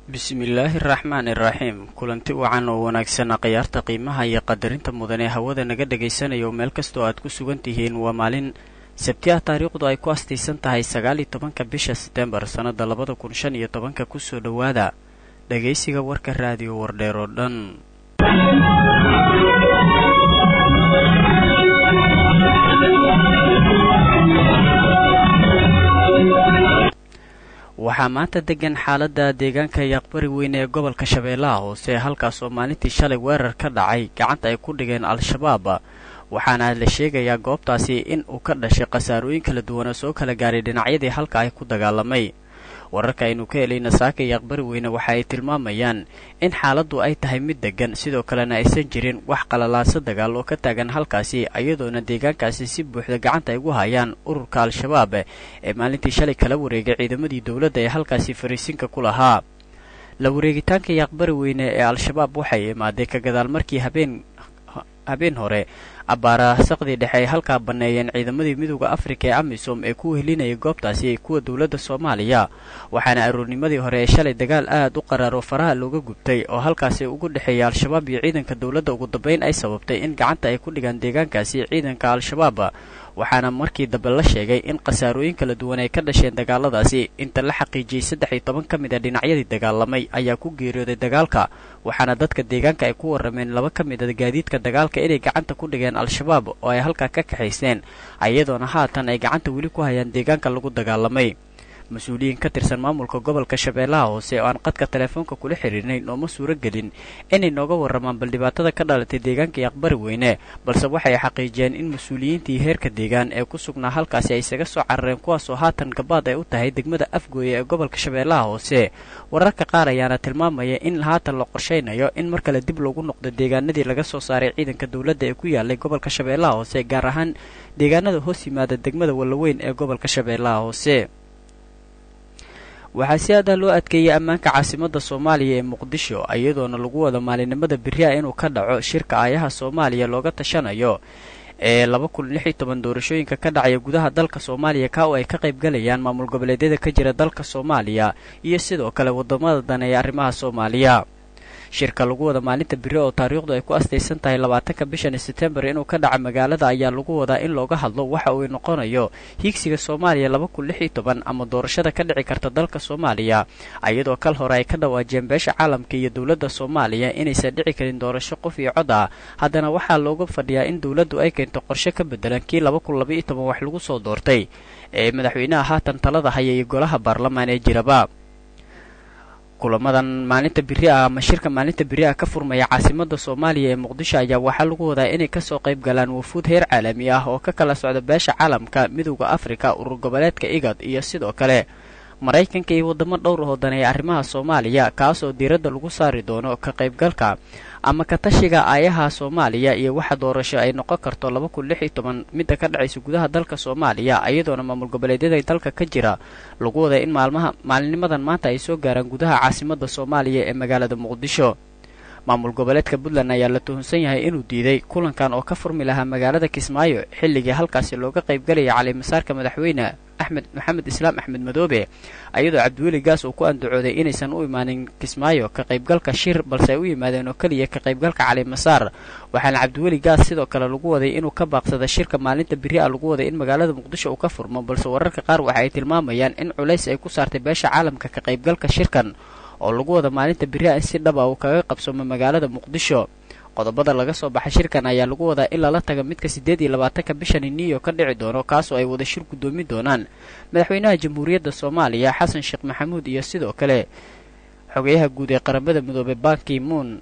bismillaahi araxmaan iraxiim kulanti wacan oo wanaagsan khiyaarta qiimaha iyo qadarinta mudan ee hawada naga dhagaysanayo meel kastoo aad ku sugan tihiin waa maalin sabtiah taariikhdu ay ku astaysan tahay sagaal iyo tobanka bisha setembar sannada labada kun shan iyo tobanka kusoo dhowaada dhagaysiga warka raadiyo wardheer oo dhan waxaa maanta degan xaaladda deegaanka yaaqbari weyne ee gobolka shabeellaha hoose halkaas oo maalintii shalay weerar ka dhacay gacanta ay ku dhigeen al-shabaab waxaana la sheegayaa goobtaasi in uu ka dhashay khasaarooyin kala duwan oo soo kala gaaray dhinacyadii halka ay ku dagaalamay wararka aynu ka helayna saaka yaaqbari weyne waxa ay tilmaamayaan in xaaladdu ay tahay mid degan sidoo kalena aysan jirin wax qalalaanso dagaal oo ka taagan halkaasi iyadoona deegaankaasi si buuxda gacanta ay ugu hayaan ururka al-shabaab ee maalintii shalay kala wareegay ciidamadii dowladda ee halkaasi fariisinka ku lahaa la wareegitaanka yaaqbari weyne ee al-shabaab waxay imaaday ka gadaal markii habeen habeen hore abbaara saqdii dhexe ay halkaa banneeyeen ciidamadii midooda afrika ee amisom ee ku wehelinayay goobtaasi kuwa dowladda soomaaliya waxaana aroornimadii hore ee shalay dagaal aad u qaraar oo faraha looga gubtay oo halkaasi ugu dhexeeya al-shabaab iyo ciidanka dowladda ugu dambayn ay sababtay in gacanta ay ku dhigaan deegaankaasi ciidanka al-shabaab waxaana markii dambe la sheegay in khasaarooyin kala duwan ay ka dhasheen dagaaladaasi inta la xaqiijiyey saddex iyo toban ka mid a dhinacyadii dagaalamay ayaa ku geeriyooday dagaalka waxaana dadka deegaanka ay ku warrameen laba ka mid a gaadiidka dagaalka inay gacanta ku dhigeen al-shabaab oo ay halkaa ka kaxayseen iyadoona haatan ay gacanta weli ku hayaan deegaanka lagu dagaalamay mas-uuliyiin ka tirsan maamulka gobolka shabeellaha hoose oo aan qadka teleefoonka kula xiriirnay nooma suuro gelin inay nooga warramaan bal dhibaatada ka dhalatay deegaanka yaqbari weyne balse waxay xaqiijiyeen in mas-uuliyiintii heerka deegaan ee ku sugnaa halkaasi ay isaga soo carareen kuwaasoo haatan gabaad ay u tahay degmada afgooye ee gobolka shabeellaha hoose wararka qaar ayaana tilmaamaya in haatan la qorshaynayo in mar kale dib loogu noqdo deegaanadii laga soo saaray ciidanka dowladda ee ku yaalay gobolka shabeellaha hoose gaar ahaan deegaanada hoos yimaada degmada wallaweyn ee gobolka shabeellaha hoose waxaa si aada loo adkeeyey ammaanka caasimadda soomaaliya ee muqdisho iyadoona lagu wada maalinimada beri a inuu ka dhaco shirka aayaha soomaaliya looga tashanayo ee laba kun lix iyo toban doorashooyinka ka dhacaya gudaha dalka soomaaliya ka oo ay ka qayb galayaan maamul goboleedyada ka jira dalka soomaaliya iyo sidoo kale waddamada dane ee arrimaha soomaaliya shirka lagu wada maalinta beri oo taariikhdu ay ku astaysan tahay labaatanka bishan setembar inuu ka dhaca magaalada ayaa lagu wadaa in looga hadlo waxa uu noqonayo hiigsiga soomaaliya laba kun lix iyo toban ama doorashada ka dhici karta dalka soomaaliya iyadoo kal hore ay ka dhawaajiyeen beesha caalamka iyo dowladda soomaaliya inaysan dhici karin doorasho qof iyo cod ah haddana waxaa looga fadhiyaa in dowladdu ay keento qorshe ka bedelan kii laba kun laba iyo toban wax lagu soo doortay ee madaxweynaha haatan talada haya iyo golaha baarlamaan ee jiraba kulamadan maalinta beri ah ama shirka maalinta beri ah ka furmaya caasimada soomaaliya ee muqdisho ayaa waxaa lagu wadaa inay kasoo qayb galaan wafuud heer caalami ah oo ka kala socda beesha caalamka midowda afrika urur goboleedka igad iyo sidoo kale maraykanka iyo waddamo dhowr oo daneeya arrimaha soomaaliya kaas oo diiradda lagu saari doono ka qaybgalka ama ka tashiga aayaha soomaaliya iyo waxa doorasho ay noqon karto laba kun lix iyo toban midda ka dhacaysa gudaha dalka soomaaliya iyadoona maamul goboleedyada dalka ka jira lagu wada in maalmaha maalinimadan maanta ay soo gaaraan gudaha caasimada soomaaliya ee magaalada muqdisho maamul goboleedka puntland ayaa la tuhunsan yahay inuu diiday kulankan oo ka furmi lahaa magaalada kismaayo xilligii halkaasi looga qaybgalaya calimasaarka madaxweyne axmed maxamed islaam axmed madoobe iyadoo cabdiweli gaas uu ku andacooday inaysan u imaanin kismaayo ka qaybgalka shir balse ay u yimaadeen oo keliya ka qaybgalka calimasaar waxaana cabdiweli gaas sidoo kale lagu waday inuu ka baaqsada shirka maalinta beri a lagu waday in magaalada muqdisho uu ka furmo balse wararka qaar waxa ay tilmaamayaan in culays ay ku saartay beesha caalamka ka qaybgalka shirkan oo lagu wada maalinta beri a in si dhaba uu kaga qabsoomo magaalada muqdisho qodobada laga soo baxay shirkan ayaa lagu wadaa in lala taga midka siddeed iyo labaatanka bishani new york ka dhici doono kaasoo ay wada shir guddoomi doonaan madaxweynaha jamhuuriyadda soomaaliya xasan sheekh maxamuud iyo sidoo kale xogeyaha guud ee qaramada midoobey banki moon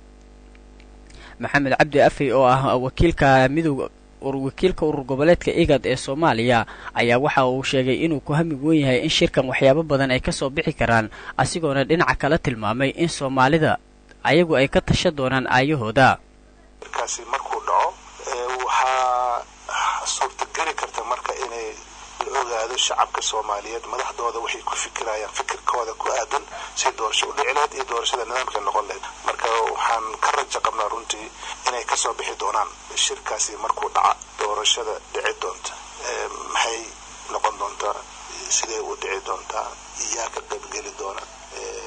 maxamed cabdi afey oo ah wakiilka midowga wakiilka urur goboleedka igad ee soomaaliya ayaa waxa uu sheegay inuu ku hami wen yahay in shirkan waxyaabo badan ay kasoo bixi karaan asigoona dhinaca kala tilmaamay in soomaalida ayagu ay ka tashan doonaan aayahooda markaasi markuu dhaco waxaa suurtageli karta marka inay la ogaado shacabka soomaaliyeed madaxdooda waxay ku fikirayaan fikirkooda ku aadan si doorasho u dhici lahayd iyo doorashada nidaamka noqon lahayd marka waxaan ka rajo qabnaa runtii inay kasoo bixi doonaan shirkaasi markuu dhaca doorashada dhici doonta maxay noqon doontaa sidee u dhici doontaa yaa ka qaybgeli doona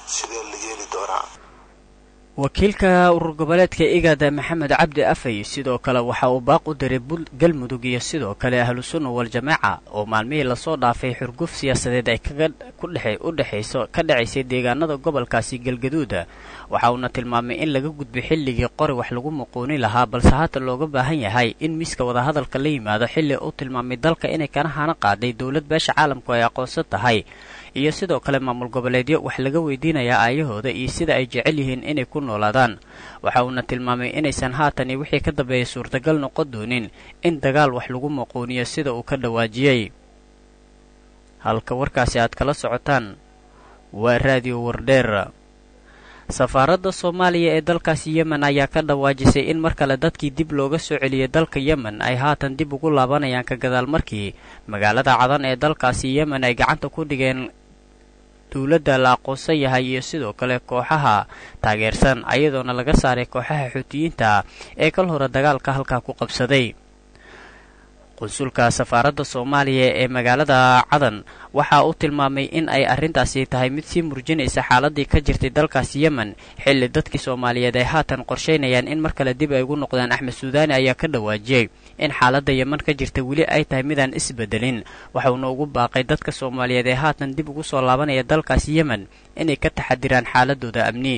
sidee la yeeli doonaa wakiilka urur goboleedka igada maxamed cabdi afay sidoo kale waxa uu baaq u diray galmudug iyo sidoo kale ahlusunna waljamaaca oo maalmihii lasoo dhaafay xurguf siyaasadeed ay kaga u dhexayso ka dhacaysay deegaanada gobolkaasi galgaduuda waxa uuna tilmaamay in laga gudbay xilligii qori wax lagu muquuni lahaa balse haatan looga baahan yahay in miiska wadahadalka la yimaado xilli uu tilmaamay dalka inay kana hana qaaday dowlad beesha caalamku ay aqoonsan tahay iyo sidoo kale maamul goboleedyo wax laga weydiinayaa aayahooda iyo sida ay jecel yihiin inay ku noolaadaan waxa uuna tilmaamay inaysan haatan iyo wixii ka dambeeyay suurtagal noqon doonin in dagaal wax lagu maquuniyo sida uu ka dhawaajiyey halka warkaasi aad kala socotaan waa raadiyo wardheer safaaradda soomaaliya ee dalkaasi yemen ayaa ka dhawaajisay in mar kale dadkii dib looga soo celiyay dalka yemen ay haatan dib ugu laabanayaan ka gadaal markii magaalada cadan ee dalkaasi yemen ay gacanta ku dhigeen dowladda la aqoonsan yahay iyo sidoo kale kooxaha taageersan ayadoona laga saaray kooxaha xuutiyiinta ee kal hore dagaalka halkaa ku qabsaday qunsulka safaaradda soomaaliya ee magaalada cadan waxa uu tilmaamay in ay arrintaasi tahay mid sii murjinaysa xaaladii ka jirtay dalkaasi yemen xilli dadkii soomaaliyeed ay haatan qorshaynayaan in mar kale dib ay ugu noqdaan axmed suudaani ayaa ka dhawaajiyey in xaaladda yemen ka jirta weli ay tahay midaan isbedelin waxauna ugu baaqay dadka soomaaliyeed ee haatan dib ugu soo laabanaya dalkaasi yemen inay ka taxadiraan xaaladooda amni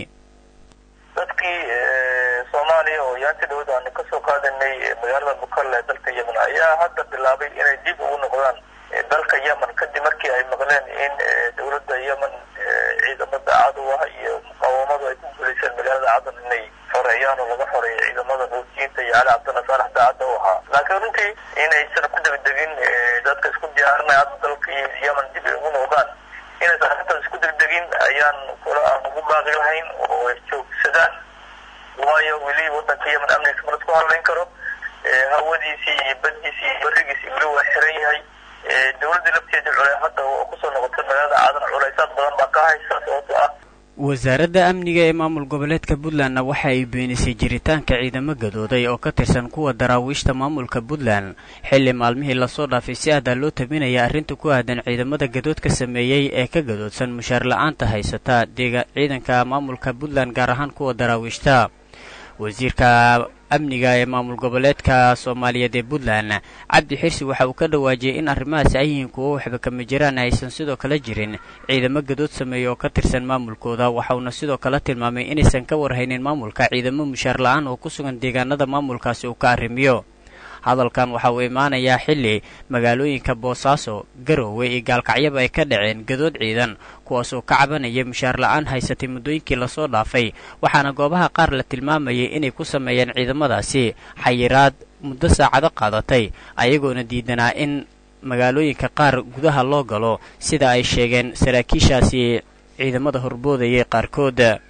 soomaaliya oo yaanti dhawad aanu kasoo qaadanay magaalada bukal ee dalka yemen ayaa hadda bilaabay inay dib ugu noqdaan dalka yemen kadib markii ay maqleen in dowladda yemen ciidamada cadowaha iyo muqaawamadu ay ku guulayseen magaalada cadan inay xoreeyaan oo laga xoreeyo ciidamada xuutiyiinta iyo cali cabdalla saalax daacadda u ahaa laakiin runtii inaysan ku degdegin dadka isku diyaarinaya hadda dalka yemen dib ay ugu noqdaan inaysan arrintaas isku degdegin ayaan kula aan ugu baaqi lahayn oo ay joogsadaan waayo weli wadanka yemen amnigiisa ma lasku hadlayn karo hawadiisii iyo baddiisii iyo barigiisii weli waa xiran yahay dowladda lafteeda cule hadda oo kusoo noqotay magaalada caadan culaysaad badan baa ka haysa sababto ah wasaaradda amniga ee maamul goboleedka puntlandna waxa ay beenisay jiritaanka ciidamo gadooday oo ka tirsan kuwa daraawiishta maamulka puntland xilli maalmihii lasoo dhaafay si aadaa loo tabinaya arrinta ku aadan ciidamada gadoodka sameeyey ee ka gadoodsan mushaar la-aanta haysata ciidanka maamulka puntland gaar ahaan kuwa daraawiishta wasiirka amniga ee maamul goboleedka soomaaliyeed ee puntland cabdi xirsi waxa uu ka dhawaajiyey in arrimahaasi ay yihiin kuwo waxba kama jiraan aysan sidoo kale jirin ciidamo gadood sameeya oo ka tirsan maamulkooda waxauna sidoo kale tilmaamay inaysan ka warhaynin maamulka ciidamo mushaar la-aan oo ku sugan deegaanada maamulkaasi uu ka arrimiyo hadalkan waxa uu imaanayaa xilli magaalooyinka boosaaso garoowe iyo gaalkacyaba ay ka dhaceen gadood ciidan kuwaasoo ka cabanaya mushaar la-aan haysatay muddooyinkii lasoo dhaafay waxaana goobaha qaar la tilmaamayay inay ku sameeyeen ciidamadaasi xayiraad muddo saacado qaadatay ayagoona diidanaa in magaalooyinka qaar gudaha loo galo sida ay sheegeen saraakiishaasi ciidamada horboodayay qaarkood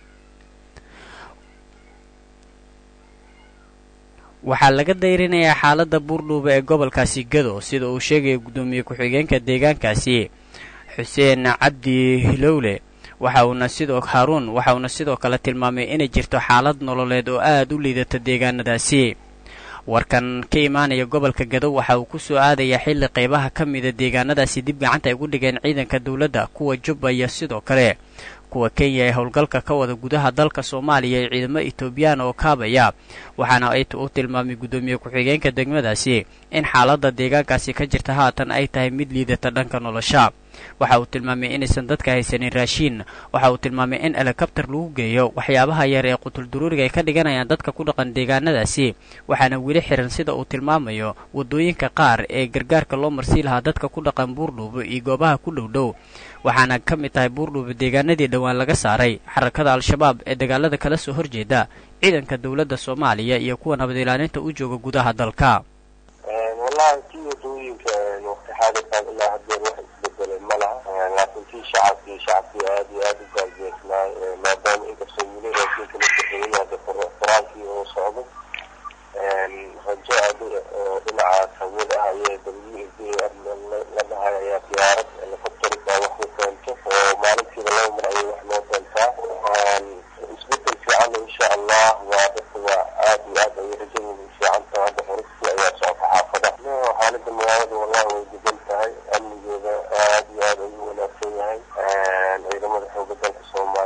waxaa laga dayrinayaa xaaladda buurdhuuba ee gobolkaasi gado sida uu sheegaya guddoomiye ku-xigeenka deegaankaasi xuseen cabdi hilowle waxa uuna sidoo haaruun waxa uuna sidoo kale tilmaamay inay jirto xaalad nololeed oo aad u liidata deegaanadaasi warkan ka imaanaya gobolka gado waxa uu ku soo aadayaa xilli qaybaha ka mida deegaanadaasi dib gacanta ay gu dhigeen ciidanka dowladda kuwa jubba iyo sidoo kale kuwa kenya ee howlgalka ka wada gudaha dalka soomaaliya ee ciidamo etoobiyaan oo kaabaya waxaana ay u tilmaamay guddoomiye ku-xigeenka degmadaasi in xaaladda deegaankaasi ka jirta haatan ay tahay mid liidata dhanka nolosha waxa uu tilmaamay inaysan dadka haysanin raashiin waxa uu tilmaamay in helikabtar lagu geeyo waxyaabaha yar ee qutulduruuriga ay ka dhiganayaan dadka ku dhaqan deegaanadaasi waxaana weli xiran sida uu tilmaamayo waddooyinka qaar ee gargaarka loo marsii lahaa dadka ku dhaqan buurdhuubo iyo goobaha ku dhowdhow waxaana ka mid tahay buurdhuubo deegaanadii dhowaan laga saaray xarakada al-shabaab ee dagaalada kala soo horjeeda ciidanka dowladda soomaaliya iyo kuwa nabad ilaalinta u jooga gudaha dalka wallahi kii wadooyinka waqti xaadirkaan ilaa hadeer wax isbedelay ma laha laakiin kii shacabkii shacabkii aad iyo aad u gaajeysanay maadaama inkastoo weli raashinka la bixiyay hadda qur-aankii oo socdo rajo aad oo dhinacaas hawada ah ayay w s d la dhahay ayaa diyaarad helicopterka wax u keento oo maalintiiba laba mar ayay wax loo keentaa isbedel fiican insha allah waa dadka waa aad iyo aad ayay rajadooda u fiican tahay hadda xuristii ayaa socota xaafada xaalada magaalada wallahi way degan tahay amnigeeda aad iyo aad ayuu wanaagsan yahay ciidamada xooga dalka soomaaliya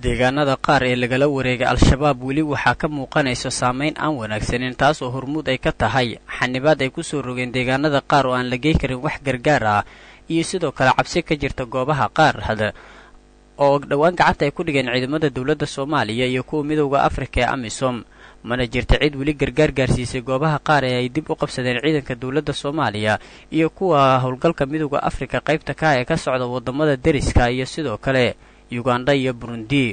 deegaanada qaar ee lagala wareegay al-shabaab weli waxaa ka muuqanaysa saameyn aan wanaagsanin taas oo hormuud ay ka tahay xanibaad ay ku soo rogeen deegaanada qaar oo aan la gey karin wax gargaar ah iyo sidoo kale cabsi ka jirta goobaha qaar hada oo dhowaan gacanta ay ku dhigeen ciidamada dowladda soomaaliya iyo kuwa midowda afrika ee amisom mana jirta cid weli gargaar gaarsiisay goobaha qaar ee ay dib u qabsadeen ciidanka dowladda soomaaliya iyo kuwa howlgalka midowda afrika qaybta ka ee ka socda waddamada deriska iyo sidoo kale uganda iyo burundi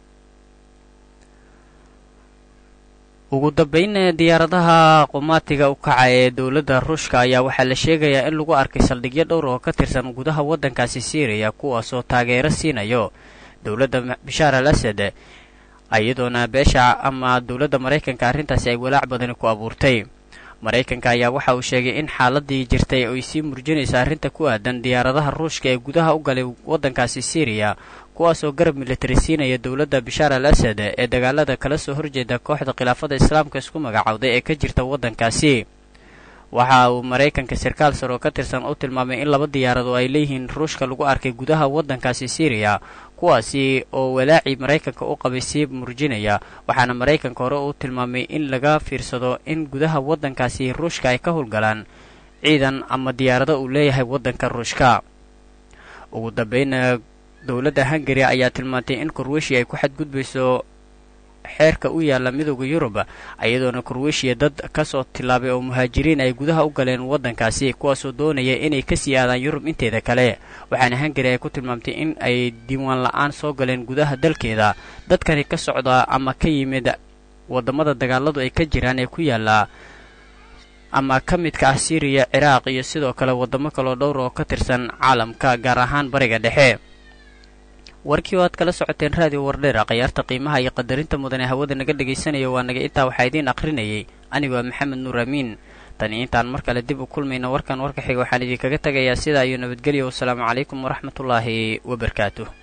ugu dambeyn diyaaradaha qumaatiga u kaca ee dowladda ruushka ayaa waxaa la sheegayaa in lagu arkay saldhigyo dhowr oo ka tirsan gudaha waddankaasi syriya kuwaasoo taageero siinayo dowladda bashaar al asad iyadoona beesha ama dowladda maraykanka arrintaasi ay walaac badani ku abuurtay maraykanka ayaa waxa uu sheegay in xaaladii jirtay ay sii murjinaysa arrinta ku aadan diyaaradaha ruushka ee gudaha u galay waddankaasi syriya kuwaasoo garab militari siinaya dowladda bashaar al asad ee dagaalada kala soo horjeeda kooxda khilaafada islaamka isku magacowday ee ka jirta waddankaasi waxa uu maraykanka sarkaal sar oo ka tirsan u tilmaamay in laba diyaarad oo ay leeyihiin ruushka lagu arkay gudaha waddankaasi syriya kuwaasi oo walaacii maraykanka u qabay sii murjinaya waxaana maraykanka hore u tilmaamay in laga fiirsado in gudaha waddankaasi ruushka ay ka howlgalaan ciidan ama diyaarado uu leeyahay waddanka ruushka ugu dambayna dowladda hungari ayaa tilmaantay in korweshiya ay ku xadgudbayso xeerka u yaalla midowda yurub iyadoona korweshiya dad kasoo tillaabay oo muhaajiriin ay gudaha u galeen waddankaasi kuwaasoo doonaya inay kasii aadaan yurub inteeda kale waxaana hungari ay ku tilmaamtay in ay diiwaan la-aan soo galeen gudaha dalkeeda dadkani ka socda ama ka yimid waddamada dagaaladu ay ka jiraan ee ku yaalla ama ka midka ah syriya ciraaq iyo sidoo kale waddamo kaloo dhowr oo ka tirsan caalamka gaar ahaan bariga dhexe warkii oo aad kala socoteen raadiyo wardheera khayaarta qiimaha iyo qadarinta mudan ee hawada naga dhegaysanaya waa naga intaa waxaa idiin akhrinayay anigu waa maxamed nuur amiin tani intaan mar kale dib u kulmayna warkan warka xiga waxaan idinkaga tegayaa sidaa iyo nabadgelya wasalaamu calaykum waraxmatullaahi wabarakaatuh